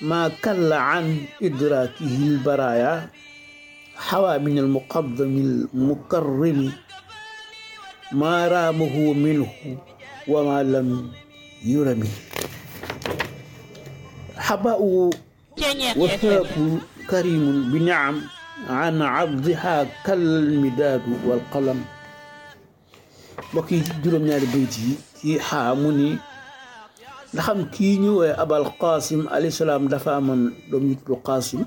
ما كل عن إدراكه البرايا حوى من المقدم المكرم ما رامه منه وما لم يرم حباء وثاب كريم بنعم عن عرضها كالمداد والقلم بقي جروم ñaari bayt yi ci xaa mu ni nga xam kii ñu woowee abal qasim alayhi salaam dafa amoon doom ñu tudd qasim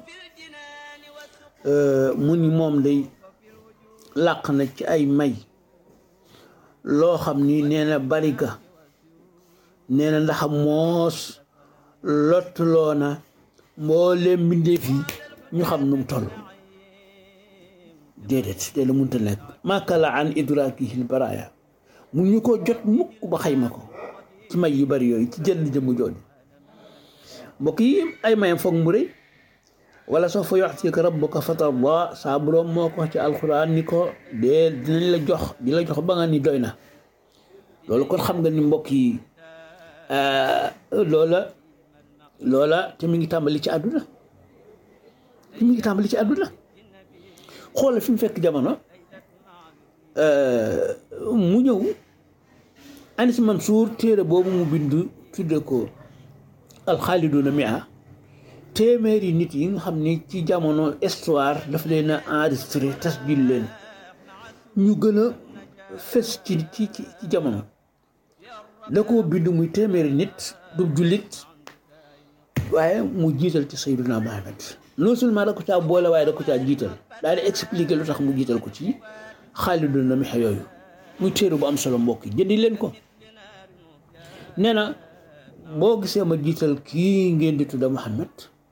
mu ni moom day làq na ci ay may loo xam ni nee na bari ga nee na ndax moos lottuloo na mbooleem mbindeef yi ñu xam nu mu toll déedéet te la munta nekk makala an idrakihi baraya mun ñu ko jot mukk ba xayma ko ci may yu bari yooyu ci jënd jëmu jooju mbokk yi ay mayam foog mu rëy wala soo fa yu'tika rabbuka fatarda saa boroom moo ko ci alxuraan ni ko dee dinañ la jox di la jox ba nga ni doy na loolu kon xam nga ni mbokk yi loola loola te mi ngi tàmbali ci àdduna te mi ngi tàmbali ci àdduna xoolal fi mu fekk jamono mu ñëw Anis Mansour téere boobu mu bind tudde ko alxaaliduna mia téeméeri nit yi nga xam ni ci jamono histoire daf leen a enregistré tasjil leen ñu gën a fës ci ci ci jamono da koo bind muy téeméeri nit du jullit waaye mu jiital ci sayyiduna Muhammad non seulement da ko caa boole waaye da ko caa jiital daal di expliquer lu tax mu jiital ko ci xaaliduna mia yooyu muy téere bu am solo mbokk yi jëndi leen ko nee na boo gisee ma jiital kii ngeen di tudda Muhammad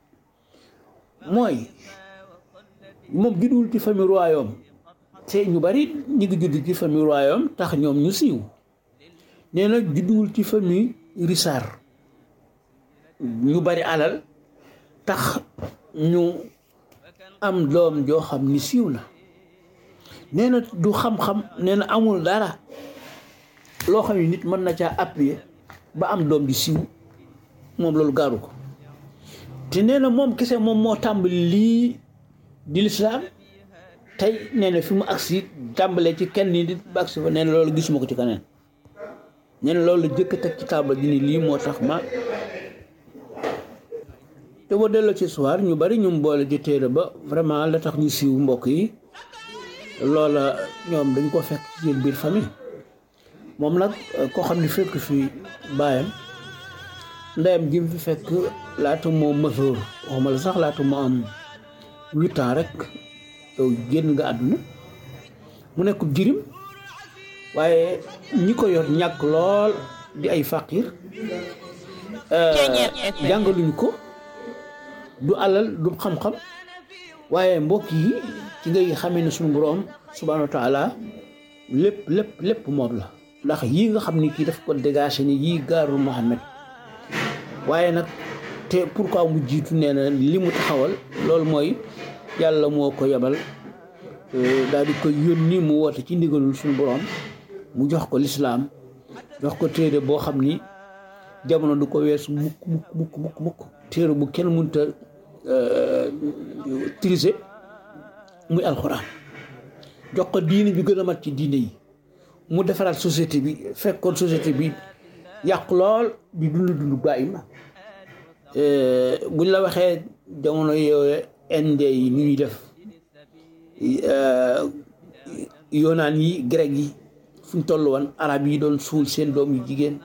mooy moom judduwul ci famille royaume te ñu bari ñi ngi judd ci famille royaume tax ñoom ñu siiw nee na judduwul ci famille richard ñu bari alal tax ñu am doom joo xam ni siiw na nee na du xam-xam nee na amul dara loo xam ne nit mën na caa appuyer ba am doom di siiw moom loolu gaaru ko te nee na moom kese moom moo tàmbali lii di lislaam tey nee na fi mu agsi tàmbalee ci kenn nit ba agsi fa nee na loolu gisuma ko ci keneen nee na loolu la jëkk teg ci taabal ji ni lii moo tax ma te boo delloo ci soir ñu bari ñu boole ci téere ba vraiment la tax ñu siiw mbokk yi loola ñoom dañ ko fekk ci seen biir famille moom nag koo xam ne fekk fi baayam ndeyam ji mu fi fekk laata moo masoor waxuma la sax laata moo am huit ans rek yow génn nga àdduna mu nekk jirim waaye ñi ko yor ñàkk lool di ay faqir jàngaluñu ko du alal du xam-xam waaye mbokk yi ci ngay xamee ne suñu boroom subhaanahu wa taala lépp lépp lépp moom la ndax yii nga xam ni kii daf ko dégagé ni yii gaarul Muhammad waaye nag te pourquoi mu jiitu nee na li mu taxawal loolu mooy yàlla moo ko yebal daal di ko yónni mu woote ci ndigalul suñu boroom mu jox ko lislaam jox ko téere boo xam ni jamono du ko weesu mukk mukk mukk mukk mukk téere bu kenn mënta triser muy alxuraan jox ko diine bi gën a mat ci diine yi mu defaraat société bi fekkoon société bi yàqu lool di dund dund bàyyi ma buñ la waxee jamono yooyu inde yi ni ñuy def yoonaan yi grec yi fu ñu toll woon arab yi doon suul seen doom yu jigéen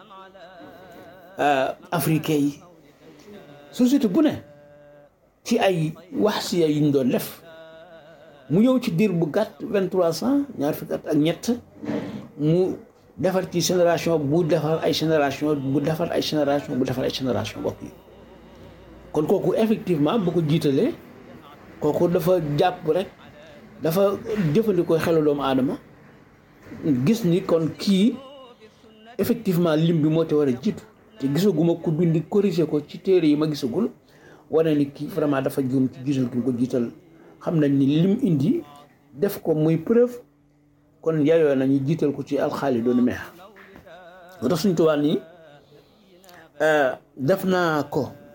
africain yi société bu ne ci ay wax si yu ñu doon def mu ñëw ci diir bu gàtt vingt trois cent ñaar fukki at ak ñett mu defar ci génération bu defar ay génération bu defar ay génération bu defar ay génération bopp yi kon kooku effectivement bu ko jiitalee kooku dafa jàpp rek dafa jëfandikoo xelu doomu aadama gis ni kon kii effectivement lim bi moo te war a jiitu te gisaguma ku bindi corrigé ko ci téere yi ma gisagul wane ni kii vraiment dafa juum ci jiital ki ko jiital xam nañ ni lim indi def ko muy preuve kon yaayoo nañu jiital ko ci alxaalidoon meex moo tax suñ tubaab nii def naa ko